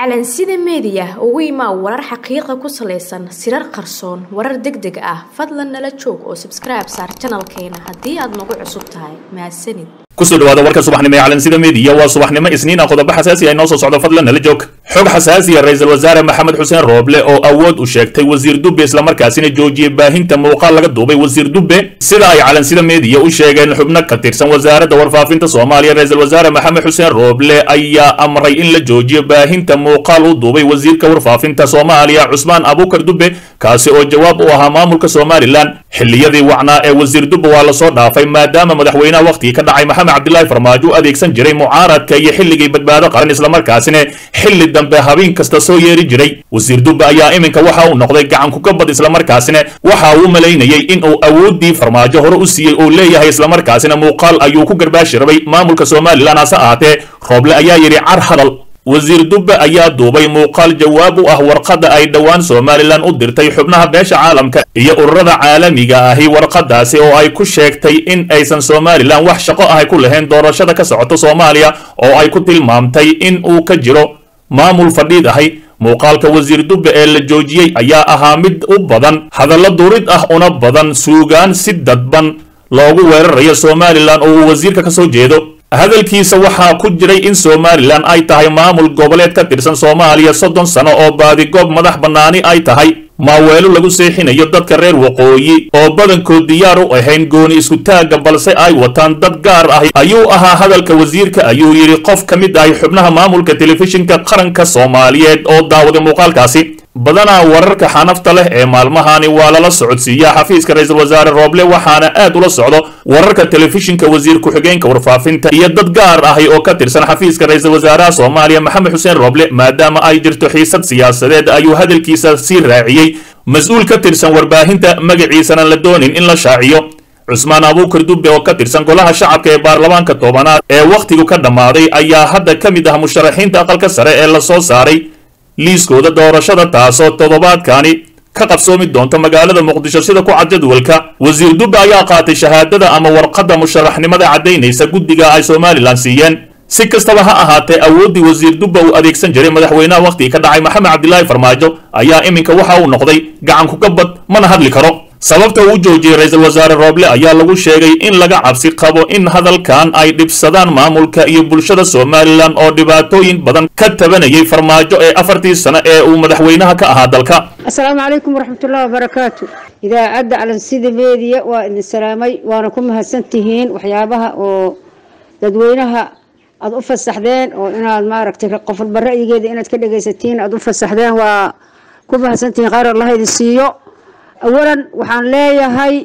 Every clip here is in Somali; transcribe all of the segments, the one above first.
calansida meediya ugu imaa warar xaqiiqa ku salaysan sirar qarsoon warar deg deg ah fadlan nala joog oo sabskribe saar janalkeena haddii aad nagu cusub tahay mahadsanid kusoo dhawaada warka subaxnimo ee calansida meediya waa subaxnimo isniina qodobo xasaasi ah inoo soo socdo fadlan nala joog xog xasaasiya ra-iisul wasaare maxamed xuseen rooble oo awood u sheegtay wasiir dubbe islamarkaasina joojiyey baahinta muuqaal laga duubay wasiir dubbe sida ay calansida meediya u sheegeen xubno ka tirsan wasaaradda warfaafinta soomaaliya ra-iisul wasaare maxamed xuseen rooble ayaa amray in la joojiyo baahinta muuqaal u duubay wasiirka warfaafinta soomaaliya cusmaan abuukar dubbe kaasi oo jawaab u ahaa maamulka somalilan xilliyadii wacnaa ee wasiir dubbe waa lasoo dhaafay maadaama madaxweynaha wakhtigii ka dhacay maxamed cabdilaahi farmaajo u adeegsan jiray mucaaradka iyo xilligii badbaado qaran islamarkaasina xilli dambe habeen kasta soo yeeri jiray wasiir dubbe ayaa iminka waxa uu noqday gacan kukabad islamarkaasina waxa uu malaynayey in uu awooddii farmaajo hore u siiyey uu leeyahay islamarkaasina muuqaal ayuu ku garbaashi rabay maamulka somalilan hase ahaatee rooble ayaa yidhi car hadal wasiir dubbe ayaa duubay muuqaal jawaab u ah warqadda ay dhowaan somalilan u dirtay xubnaha beesha caalamka iyo ururada caalamiga ahi warqadaasi oo ay ku sheegtay in aysan somalilan wax shaqo ahay ku lahayn doorashada ka socoto soomaaliya oo ay ku tilmaamtay in uu ka jiro maamul fadhiid ahay muuqaalka wasiir dubbe ee la joojiyey ayaa ahaa mid u badan hadallo durid ah una badan suugaan si dadban loogu weerarayo somalilan oo uu wasiirka ka soo jeedo hadalkiisa waxaa ku jiray in somalilan ay tahay maamul goboleed ka tirsan soomaaliya soddon sano oo baadigoob madax bannaani ay tahay maaweelo lagu seexinayo dadka reer waqooyi oo badankood diyaar u ahayn gooni isku-taagga balse ay wataan dad gaar ah ayuu ahaa hadalka wasiirka ayuu yidhi qof ka mid ahay xubnaha maamulka telefishinka qaranka soomaaliyeed oo daawaday muuqaalkaasi badanaa wararka xanafta leh ee maalmahani waa lala socodsiiyaa xafiiska ra-iisul wasaare rooble waxaana aad ula socdo wararka telefishinka wasiir ku-xigeenka warfaafinta iyo dad gaar ahi oo ka tirsan xafiiska ra-iisul wasaaraha soomaaliya maxamed xuseen rooble maadaama ay jirto xiisad siyaasadeed ayuu hadalkiisa sii raaciyey mas-uul ka tirsan warbaahinta magaciisana la doonin in la shaaciyo cusmaan abuukar dubbe oo ka tirsan golaha shacabka ee baarlamaanka tobanaad ee wakhtigu ka dhammaaday ayaa hadda ka mid ah musharaxiinta aqalka sare ee lasoo saaray liiskooda doorashada taasoo toddobaadkani ka qabsoomi doonta magaalada muqdisho sida ku cad jadwalka wasiir dubbe ayaa qaatay shahaadada ama warqadda musharaxnimada caddaynaysa guddiga ay somalilan siiyeen si kastaba ha ahaatee awooddii wasiir dubbe uu adeegsan jiray madaxweynaha wakhtigii ka dhacay maxamed cabdilaahi farmaajo ayaa iminka waxa uu noqday gacan kukabad mana hadli karo sababta uu joojiyey ra-iisul wasaare rooble ayaa lagu sheegay in laga cabsi qabo in hadalkan ay dhibsadaan maamulka iyo bulshada somalilan oo dhibaatooyin badan ka tabanayay farmaajo ee afartii sano ee uu madaxweynaha ka ahaa dalka asalaamu calaykum waraxmatullahi wabarakaatu idaacadda calansida meediya waa idin salaamay waana ku mahadsan tihiin waxyaabaha oo dadweynaha aada u fasaxdeen oo inaad maaragtay qof walba ra'yigeeda inaad ka dhegaysatiin aada u fasaxdeen waa ku mahadsantihiin khayr allah idin siiyo awalan waxaan leeyahay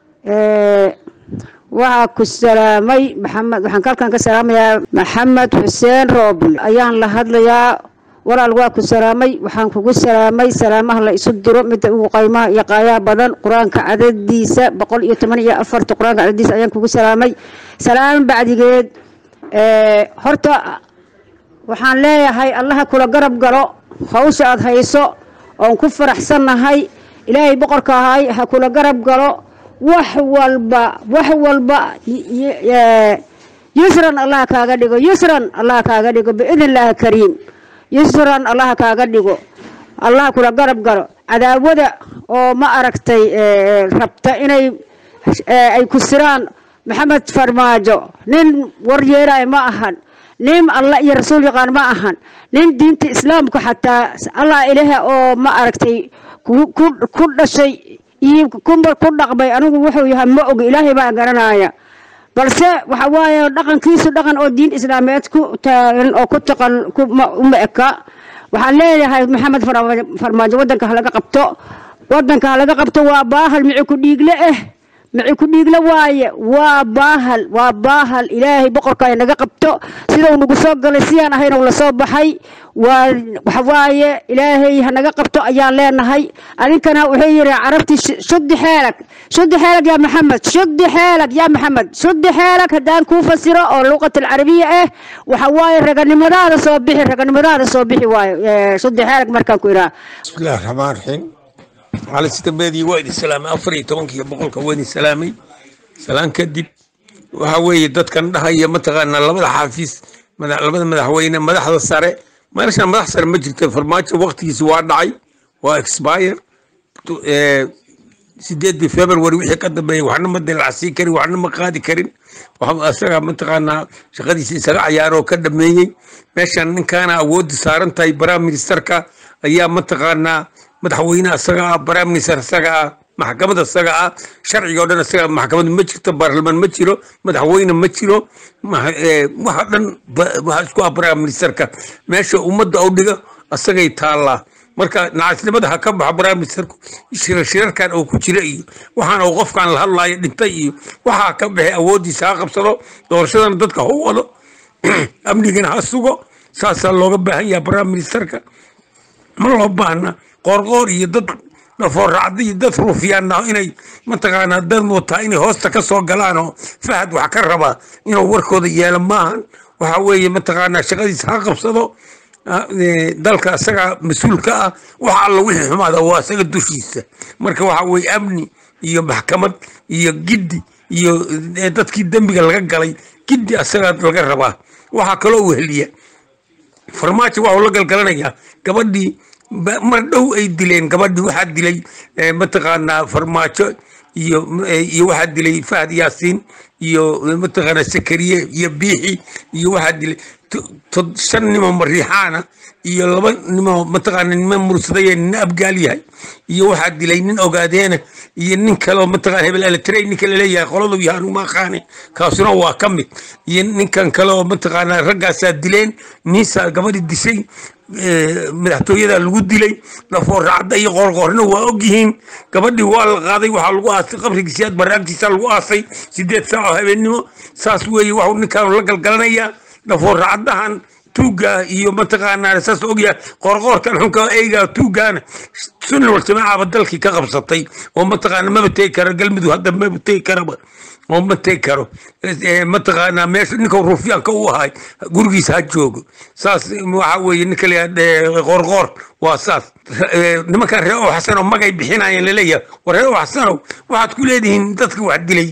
waxaa ku salaamay maxamed waxaan kalkan ka salaamayaa maxamed xuseen rooble ayaan la hadlayaa walaal waa ku salaamay waxaan kugu salaamay salaamaha la isu diro midda ugu qaymaha iyo qaayaha badan qur-aanka cadadiisa boqol iyo toban iyo afarta qur-aanka cadadiisa ayaan kugu salaamay salaam bacdigeed horta waxaan leeyahay allaha kula garab galo hawsha aada hayso oon ku faraxsannahay ilaahay boqorka ahay ha kula garab galo wax walba wax walba yusran allah kaaga dhigo yusran allah kaaga dhigo biidn illaahi kariim yusran allah kaaga dhigo allah kula garab galo cadaawada oo ma aragtay rabta inay ay ku siraan maxamed farmaajo nin war yeelaayo ma ahan nin allah iyo rasuul yaqaan ma ahan nin diinta islaamka xataa allah ilaah oo ma aragtay ku dhashay iyo ku dhaqmay anigu wuxuu yahay ma og ilaahay baa garanaya balse waxa waaye dhaqankiisu dhaqan oo diin islaameed ku taagan oo ku taqan uma eka waxaan leeyahay maxamed farmaajo wadanka halaga qabto wadanka halaga qabto waa baahal mici ku dhiigle eh mici ku dhiigle waaye waa baahal waa baahal ilaahay boqorka naga qabto sidau nagu soo galay sidaan ahayna la soo baxay waa waxawaaye ilaahay hanaga qabto ayaan leenahay adinkana wuxuu yidhi carabtii shudi xeelag shudi xeelag yaa maxamed shudi xeelag yaa maxamed shudi xeelag haddaan kuu fasiro oo luqat alcarabiya ah waxa waaye raganimadaada soo bixi raganimadaada soo bixi waayo shudi xeelag markaan ku idhaha bismillahi raxmaan raxiim cali sida meediya waa idin salaamay afar iyo tobankiiyo boqolka waa idin salaamay salaan kadib waxa weeye dadkan dhahaya mataqaanaa labada xaafiis labada madaxweyne madaxda sare meeshan madax sare ma jirta farmaajo waktigiisi waa dhacay waa expire sideedii february wixii ka dambeeyey waxna ma dilacsiin karin waxna ma qaadi karin isaga mataqaanaa shaqadiisa isaga cayaaroo ka dhameeyey meeshan ninkaana awoodda saaran tahay prime ministerka ayaa mataqaanaa madaxweyne isaga ah prime minister isaga ah maxkamad isaga ah sharciga oo dhan isaga maxkamad ma jirto baarlamaan ma jiro madaxweyne ma jiro waxa dhan waxa isku ah prime ministerka meesha ummadda u dhiga isagay taallaa marka nacasnimada ha ka baxo prime ministerku shirarkan oo ku jira iyo waxaan uu qofkan la hadlaayo dhintay iyo waxaa ka baxay awooddiisa ha qabsado doorashadana dadka ha u wado amnigana ha sugo saasaa looga baahan yaha prime ministerka ma loo baahna qoorqoor iyo dad dhafooracda iyo dad ruufyaana inay mataqaanaa dad wataa inay hoosta ka soo galaan oo fahad wax ka rabaa inuu warkooda yeelo maahan waxa weeye mataqaanaa shaqadiisa ha qabsado dalka isaga mas-uulka ah waxa alla wixii xumaada waa isaga dushiisa marka waxa weye amni iyo maxkamad iyo giddi iyo dadkii dembiga laga galay giddi isaga laga rabaa waxaa kaloo weheliya farmaajo waxuu la galgalanayaa gabadhii mar dhow ay dileen gabadhii waxaa dilay mataqaanaa farmaajo iyo iyo waxaa dilay fahad yaasiin iyo mataqaanaa sakariye iyo biixi iyo waxaa dilay shan nimo mariixaana iyo laba nimo mataqaana nima mursadaya nina abgaal yahay iyo waxaa dilay nin ogaadeena iyo nin kaleo mataqana hebel eletrey ninka laleeyahay qoladu yahay anuma aqaane kaasuna waa ka mid iyo ninkan kale oo mataqaana raggaasaa dileen niisaa gabadhi dishay madaxtooyada lagu dilay dhafooracadda iyo qoorqoorna waa ogyihiin gabadhii waa la qaaday waxaa lagu aasay qabrigiisiyaad baraagtiisa lagu aasay sideed saac oo habeennimo saas weeye waxuu ninkaan la galgalanayaa dhafooracadahan tuuga iyo mataqaanaa saas ogyaha qoorqoorkan xunka eyga tuugaana sunni walsamaacaba dalkii ka qabsatay oo mataqaana maba tegi karo galmudug hadda maba tegi karaba oo ma tegi karo mataqaanaa meesha ninka ruufyaanka u ahay gurigiisa ha joogo saas waxa weeye ninka layaa qoorqoor waa saas nimankan ree oo xasanow magay bixinayeen laleeyahay war ree oo xasanow waxaad ku leedihiin dadka wax dilay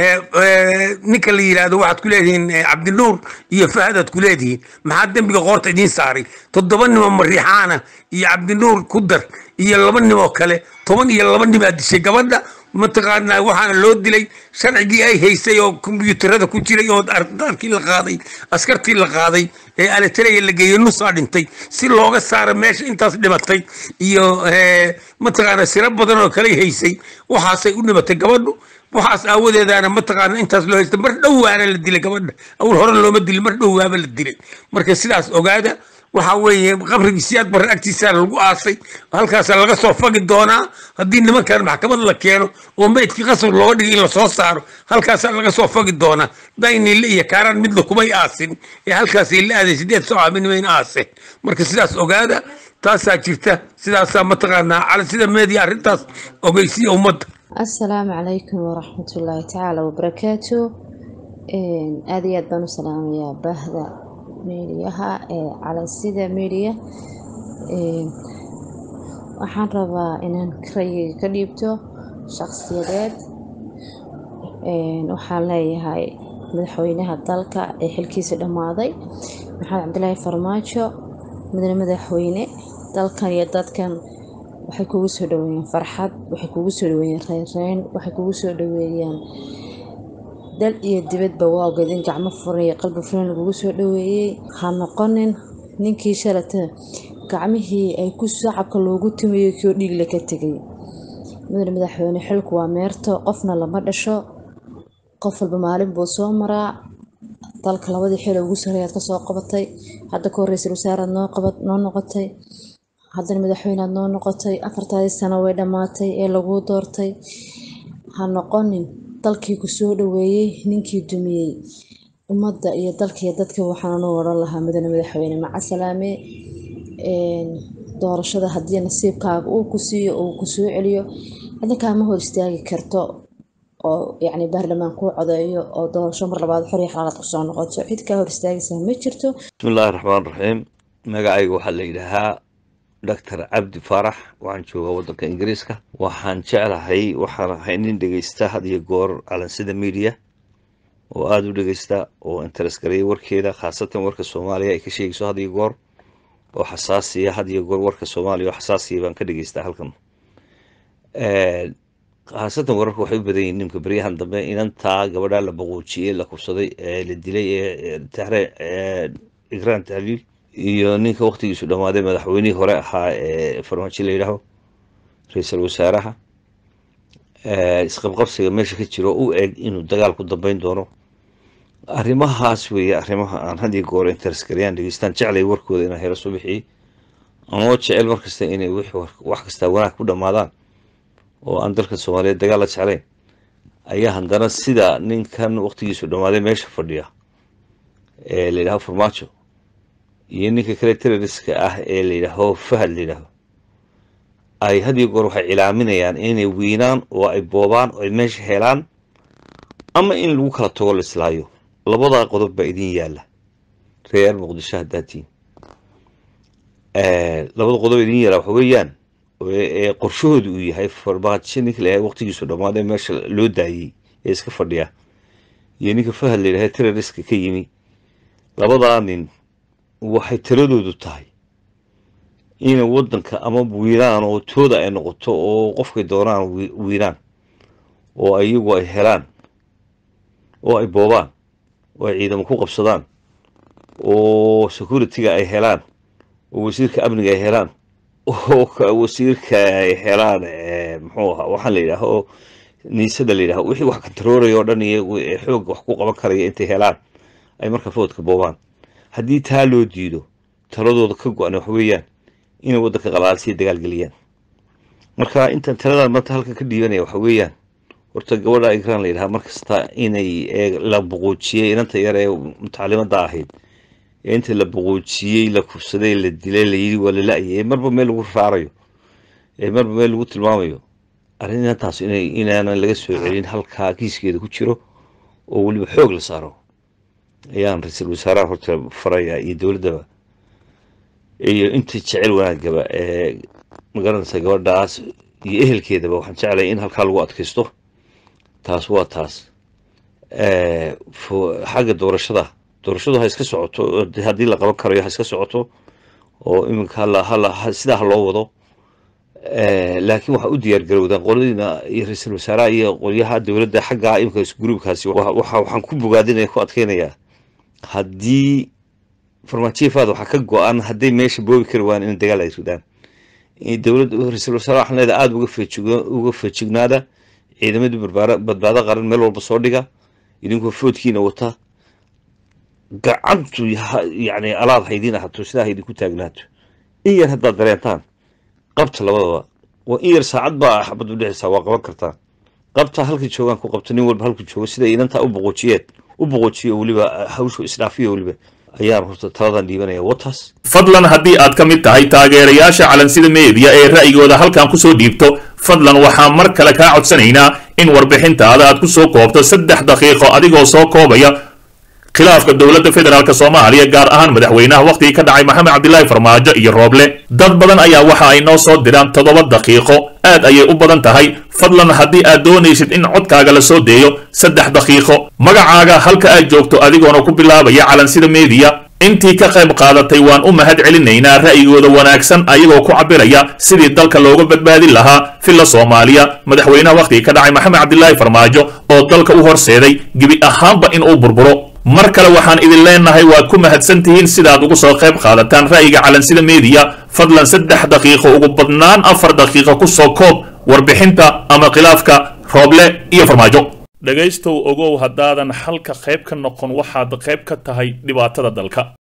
ninka la yidhaahdo waxaad ku leedihiin cabdinuur iyo fahadaad ku leedihiin maxaa dembiga qoorta idiin saaray toddoba nimo mariixaana iyo cabdinuur ku dar iyo laba nimoo kale toban iyo laba nimaa dishay gabadha mataqaanaa waxaana loo dilay sharcigii ay haysay oo kombiyuutarada ku jiray oo ardaalkii la qaaday askartii la qaaday ee aletraya la geeyey nusaa dhintay si looga saaro meesha intaas dhimatay iyo mataqaana siro badan oo kale haysay waxaasay u dhimatay gabadhu waxaas aawadeedaana mataqaana intaas loo haysta mar dhowaana la dilay gabadha awal hore looma dilin mar dhowaaba la dilay marka sidaas ogaada waxa weeye qabrigii siyaad barre agtiisa lagu aasay halkaasa laga soo fagi doonaa haddii nimankan maxkamad la keeno oo meydkii qasab looga dhigay in lasoo saaro halkaasaa laga soo fagi doonaa daynile iyo kaaraan midna kumay aasin ee halkaasay la aaday sideed soo aaminimay aaseen marka sidaas ogaada taasaa jirta sidaasaa mataqaanaa cala sida meediya arrintaas ogeysiya ummadda asalaamu calaykum waraxmatullaahi tacaala wabarakaatu aada iyo aad baan u salaamayaa baahda meediyaha ee calansida meediya waxaan rabaa inaan rayiga ka dhiibto shaqsiyadeed waxaan leeyahay madaxweynaha dalka ee xilkiisa dhammaaday maxamed cabdilaahi farmaajo mudane madaxweyne dalkan iyo dadkan waxay kugu soo dhaweeyaan farxad waxay kugu soo dhaweeyaan reynreyn waxay kugu soo dhaweeyaan dal iyo dibadba waa ogeedin gacmo furan iyo qalbi furan lagugu soo dhaweeyey ha noqonin ninkii shalata gacmihii ay ku shacabka loogu tumayay kii oo dhiigle ka tegay mudane madaxweyne xilku waa meerto qofna lama dhasho qof walba maalin buu soo maraa dalka labadii xil ugu sarreeyaad kasoo qabatay hadda ka horreysay wasaaraad noo qabat noo noqotay haddana madaxweyneaad noo noqotay afartaadii sano way dhammaatay ee laguu doortay ha noqonin dalkii ku soo dhaweeyey ninkii dumiyey ummadda iyo dalka iyo dadka waxaan u odhan lahaa mudane madaxweyne macasalaame doorashada haddii nasiibkaaga uu ku siiyo uu ku soo celiyo adinkaama hor istaagi karto oo yacni baarlamaan kuu codeeyo oo doorasho mar labaad xor iyo xalaalaad kusoo noqoto cid kaa hor istaagaysaa ma jirto bismillahi raxmaan raxiim magacayga waxaa la yidhaahaa doctor cabdi faarax waxaan joogaa waddanka ingiriiska waxaan jeclahay waxaan ahay nin dhegeysta had iyo goor calansida media oo aada u dhegeysta oo interes gareeya warkeeda khaasatan warka soomaaliya ay ka sheegayso had iyo goor oo xasaasiya had iyo goor warka soomaaliya oo xasaasiya baan ka dhegeystaa halkan khaasatan wararka waxay u badan yihiin nimka beryahan dambe inantaa gabadhaa la boquujiyey la kubsaday ee la dilay ee taxre igraan tahliil iyo ninka waktigiisu dhammaaday madaxweynihii hore ahaa ee farmaajo la yidhaaho ra-iisul wasaaraha isqabqabsiga meesha ka jiro u eg inuu dagaal ku dambeyn doono arrimahaas weeye arrimaha aan had iyo goor interskariyaan dhegeystaan jeclay warkooda inaan helo subixii anoo jecel mar kasta inay wax kastaa wanaag ku dhammaadaan oo aan dalka soomaaliyeed dagaal la jeclayn ayaa haddana sida ninkan waktigiisu dhammaaday meesha fadhiya ee la yidhaho farmaajo iyo ninka kale terroriska ah ee la yidhaaho fahad la yidhaaho ay had iyo goor waxay cilaaminayaan inay wiinaan oo ay boobaan oo ay meesha helaan ama in lagu kala tago la islaayo labadaa qodob baa idin yaalla reer muqdisho haddaatiin labada qodob idin yaalla waxa weeyaan ee qorshahooda uu yahay farmaajo ninka layahay waqtigiisu dhammaaday meesha loo daayey ee iska fadhiya iyo ninka fahad la yidhaha terroriska ka yimi labadaa nin waxay taladoodu tahay inay waddanka ama wiinaan oo tooda ay noqoto oo qofkay doonaan wiinaan oo iyagu ay helaan oo ay boobaan oo ay ciidamo ku qabsadaan oo security-ga ay helaan oo wasiirka amniga ay helaan oo wasiirka ay helaan muxuu ahaa waxaan la yidhaaho niisada la yidhaho wixii wax kantarooraya oo dhan iyagu ee xoog wax ku qaban karaya intay helaan ay marka foodka boobaan haddii taa loo diido taladooda ka go-an wax weeyaan inay waddanka qalaalsiya dagaalgeliyaan marka intaan taladan maanta halkan ka dhiibanaya waxa weeyaan horta gabadha igraan la yidhaha mar kasta inay la buquujiyey inanta yar ee mutacalimadda ahayd ee inta la buquujiyey la kubsaday la dilay la yidhi waa la la-yay ee marba meel lagu raarayo ee marba meel lagu tilmaamayo arrintaas inay inaanan laga soo celin halkaa kiiskeeda ku jiro oo weliba xoog la saaro ayaan ra-iisul wasaaraha horta faraya iyo dowladdaba iyo inta jecel wanaagaba ee magaranaysa gabadhaas iyo ehelkeedaba waxaan jeclaya in halkaa lagu adkaysto taas waa taas xagga doorashada doorashadu ha iska socoto haddii la qaban karayo ha iska socoto oo iminka sidaa ha loo wado laakiin waxaa u diyaar garowdaan qoladiina iyo ra-iisul wasaaraha iyo qolyaha dowladda xagga iminka gruubkaasi waxaan ku bogaadinaya ku adkeynayaa haddii farmaajiyafaad waxaa ka go-an hadday meesha boobi kari waan in dagaal ay ridaan dowladda ra-iisul wasaaraha waxaan leedahay aada uga feejignaada ciidamadii badbaado qaran meel walba soo dhiga idinkoo foodkiina wata gacantu yani alaad haydiin ahato sidaa haydinku taagnaato in yar haddaad dareentaan qabta labadaba waa in yar saacad baa xabad u dhexaysaa waa qaban kartaan qabta halkii joogaan ku qabta nin walba halkuu joogo sida inantaa u boqoojiyeen u boqoojiyo weliba hawshu isdhaafiyo weliba ayaan horta taladan dhiibanaya wataas fadlan haddii aad ka mid tahay taageerayaasha calansida meediya ee ra'yigooda halkan kusoo dhiibto fadlan waxaan mar kale kaa codsanaynaa in warbixintaada aad ku soo koobto saddex daqiiqo adigoo soo koobaya khilaafka dowladda federaalk soomaaliya gaar ahaan madaxweynaha wakhtigii ka dhacay maxamed cabdilaahi farmaajo iyo rooble dad badan ayaa waxa ay noo soo diraan toddoba daqiiqo aad ayay u badan tahay fadlan haddii aad doonaysid in codkaaga la soo deeyo saddex daqiiqo magacaaga halka aad joogto adigoona ku bilaabaya calansida meediya intii ka qayb qaadatay waan u mahad celinaynaa ra'yigooda wanaagsan ayagoo ku cabiraya sidii dalka looga badbaadin lahaa filla soomaaliya madaxweynaha wakhtigii ka dhacay maxamed cabdilaahi farmaajo oo dalka u horseeday gebi ahaanba in uu burburo mar kale waxaan idin leenahay waad ku mahadsan tihiin sidaad ugu soo qayb qaadataan ra'yiga calansida meediya fadlan saddex daqiiqo ugu badnaan afar daqiiqo ku soo koob warbixinta ama khilaafka rooble iyo farmaajo dhegaystow ogow haddaadan halka qayb ka noqon waxaad qayb ka tahay dhibaatada dalka